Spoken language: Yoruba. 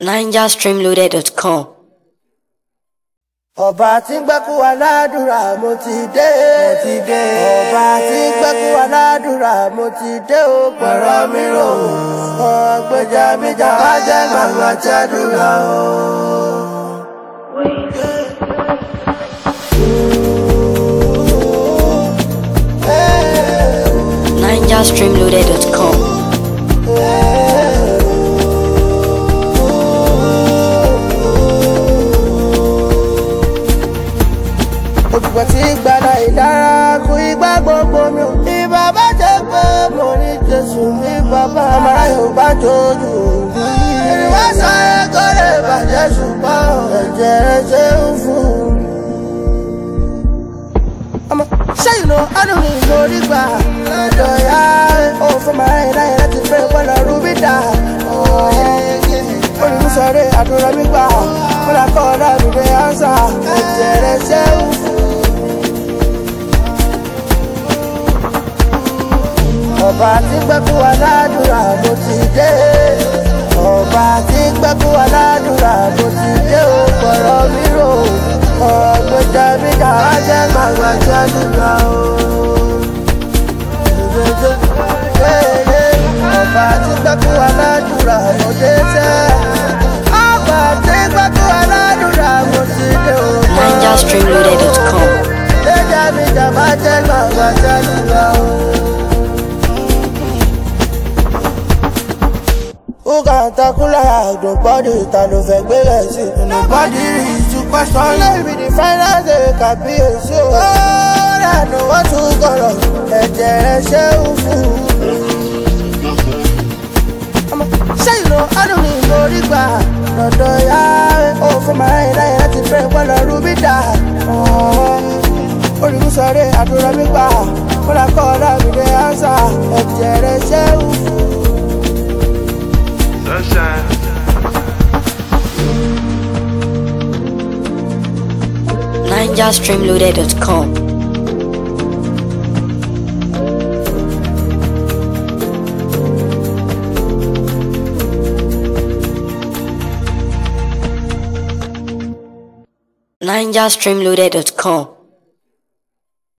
NigerStreamloaded.com. ọba tí ń gbẹ́kú wa ládùúrà mo ti dé mo ti dé ọba tí ń gbẹ́kú wa ládùúrà mo ti dé o pẹ̀rọ mi rò ó ọgbẹ́jà mi jà wá jẹ́ màmá jẹ́dúrà o. NigerStreamloaded.com. òtùpọ̀ tí gbàdá ìdára kú igbá gbogbo mi ò. ìbá bá jẹ́ pé mo ní jésù ní bàbá àmàrà yóò bá tójú òbí. ìrìnwá sáré kó lè bàjẹ́ ṣùgbọ́n ẹ̀jẹ̀ rẹ̀ ṣe ń fún mi. ọmọ ṣẹ́yìn ló ọdún ní ìmórí gbà lọ́dọ̀ ya ó fún màá rìn láyé láti fẹ́ bọ́lá rúbí dà. olùsọ̀rẹ́ àdúrà mi gbà fúnra kọ́ ọ̀dà mi dé ánsà ẹ̀jẹ̀ rẹ̀ ṣe ń fún mi. ọba tí gbẹ́kú wa ládùúrà mo ti dé ọba tí gbẹ́kú wa ládùúrà mo ti dé o pọ̀rọ̀ mi rò ọ̀gbẹ́jà mi jà wá jẹ́ màgbà jẹ́dúrà o. ọba tí gbẹ́kú wa ládùúrà mo dé sẹ́ ọba tí gbẹ́kú wa ládùúrà mo ti dé o. NigerStreamloaded.com. ọ̀gbẹ́jà mi jà wá jẹ́ màgbà jẹ́dúrà o. Who can tackle like nobody ta ló fẹ́ gbé rẹ̀ sí? Nobody is to question. Lẹ́yìn the finance dey kàbíyèsí o. Ó dànù wọ́n tún kọ̀rọ̀ ẹ̀jẹ̀ rẹ̀ ṣé ń fún un. Ọmọ ṣé ìlò ọdún ni mo rí gbà? Lọ́dọ̀ ya ó fún màá rìn láyé láti fẹ́ bọ́lá rúbí dà. Olùsọ̀rẹ́ àdúrà mi gbà. Kọ́lá kọ́ ọ̀dà mi dé ánsà. Ẹ̀jẹ̀ rẹ̀ ṣé ń fún un. Sunshine. NigerStreamloaded.com. NigerStreamloaded.com.